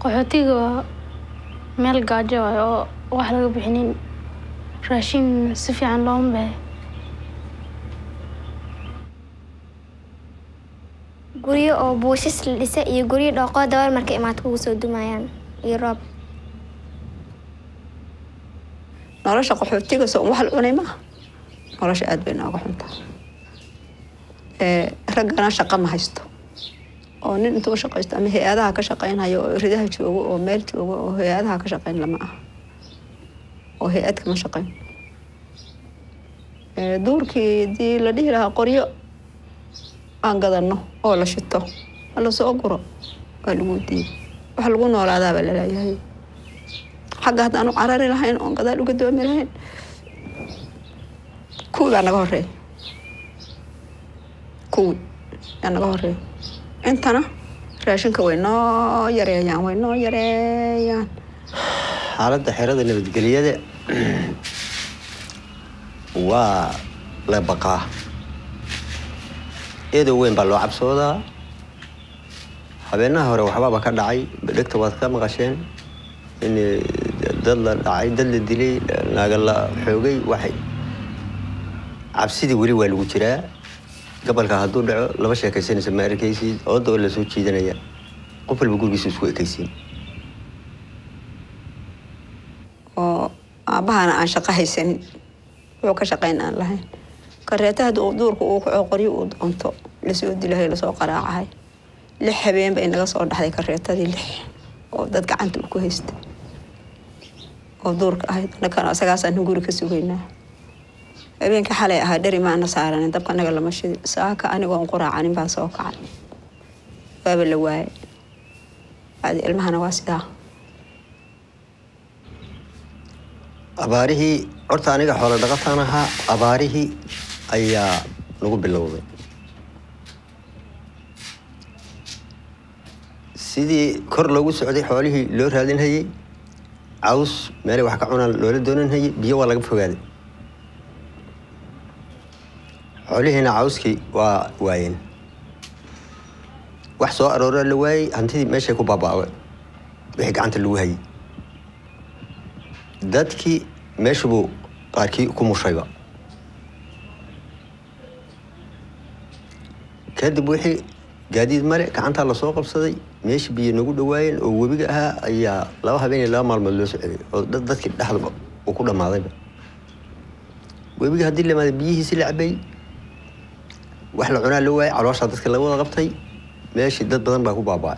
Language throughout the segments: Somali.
qaxootiga waa meel gaajo ah oo wax laga bixinin raashin si fiican looma bahe guryo oo buushis la dhisay iyo guryo dhooqoo dabar markay imaad kugu soo dumayaan iyo roob nolosha qaxootiga soo wax la cunay maaha nolosha aad bay nooga xuntaa raggana shaqo ma haysto oo nin intuu shaqaysto ama hay-adaha ka shaqaynhayo oo ridaha joogo oo meel joogo oo hay-adaha ka shaqayn lama aha oo hay-ad kama shaqayn duurkii hadii la dhihi lahaa qoryo aan gadano oo la shito la soo guro waa lagu diiday wax lagu noolaadaabaa laleeyahay xagga haddaanu carari lahayn oon gadaal uga doomi lahayn kuwii baa naga horeeya kuwii yaa naga horeeya intana raashinka way noo yareeyaan way noo yareeyaan xaaladda xerada nabadgelyada waa la baqaa eedow weyn baa loo cabsoodaa habeenaha hore waxbaaba ka dhacay dhegta waad ka maqasheen in dad la dhacay dad la dilay naaga la xoogay waxay cabsidii weli waa lagu jiraa gobolka hadduu dhaco laba sheekaysanaysa ma arkaysid ooda oo lasoo jiidanaya qof walba gurigiisa isku ekaysiin oo aabbahana aan shaqo haysanin wuxuu ka shaqayn aan lahayn kareeta haddii uu duurka uu kaco qoryo uu doonto lasoo dilahay lasoo qaraacahay lix habeen bay naga soo dhaxday kareetadii lix oo dad gacanta uu ku haystay oo duurka ahayd annakana isagaasaan guri ka sugaynaa habeenka xalay ahaa dheri maana saaranin dabka naga lama shidi saaka anigoon quraacanin baa soo kacay waaba la waayay adi ilmahana waa sidaa abaarihii horta aniga xoolo dhaqataan ahaa abaarihii ayaa nagu bilowday sidii kor loogu socday xoolihii loo raadinhayay caws meelay wax ka cunaan loola doonanhayay biyo waa laga fogaaday xoolihiina cawskii waa waayeen wax soo arooraa la waayey hantidii meeshay ku baaba'day wixii gacanta lagu hayay dadkii meeshu buu qaarkii ku mushayba kadib wixii gaadiid male gacantaa lasoo qabsaday meeshii biyo nagu dhawaayeen oo webiga ahaa ayaa laba habeen iyo laba maalmood loo socday oo dadkii dhexdaba uu ku dhammaadayba webiga haddii lamaaday biyihiisi la cabay wax la cunaa la waayay calooshaa dadka laga wada qabtay meeshii dad badan baa ku baaba'ay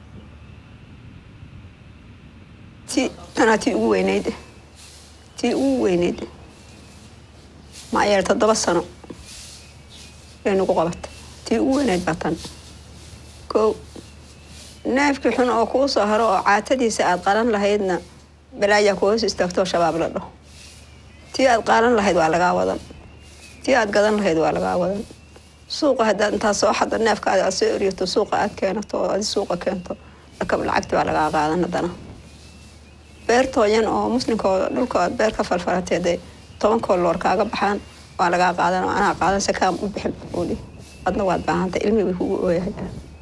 ti tanaa tii ugu weyneyd tii ugu weyneyd maxaa yeele toddoba sano bay nagu qabatay tii ugu weyneyd baa tan kow neefkii xun oo kuu soo haro oo caatadiisa aad qalan lahaydna balaayaa ku hoos istaagtoo shabaab la dhaho tii aad qaalan lahayd waa lagaa wadan tii aad gadan lahayd waa lagaa wadan suuqa haddaad intaad soo xaddo neefkaada aad soo eryato suuqa aad keenato oo adi suuqa keento lakab lacagti waa lagaa qaadan haddana beertooyan oo muslimka oo dhulka aad beer ka falfalateeday tobankoo loor kaaga baxaan waa lagaa qaadan oo anaa qaadan sakaam u bixin uudhi adna waad baahantay ilmi bay kugu ooyahay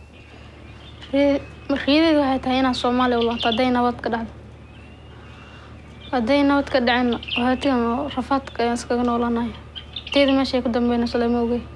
riyadeedu waxay tahay inaan soomaaliya u laabto hadday nabad ka dhacdo hadday nabad ka dhacin qaxootigan oo rafaadka ayaan iskaga noolanaya teeda meeshay ku dambeynayso lama ogey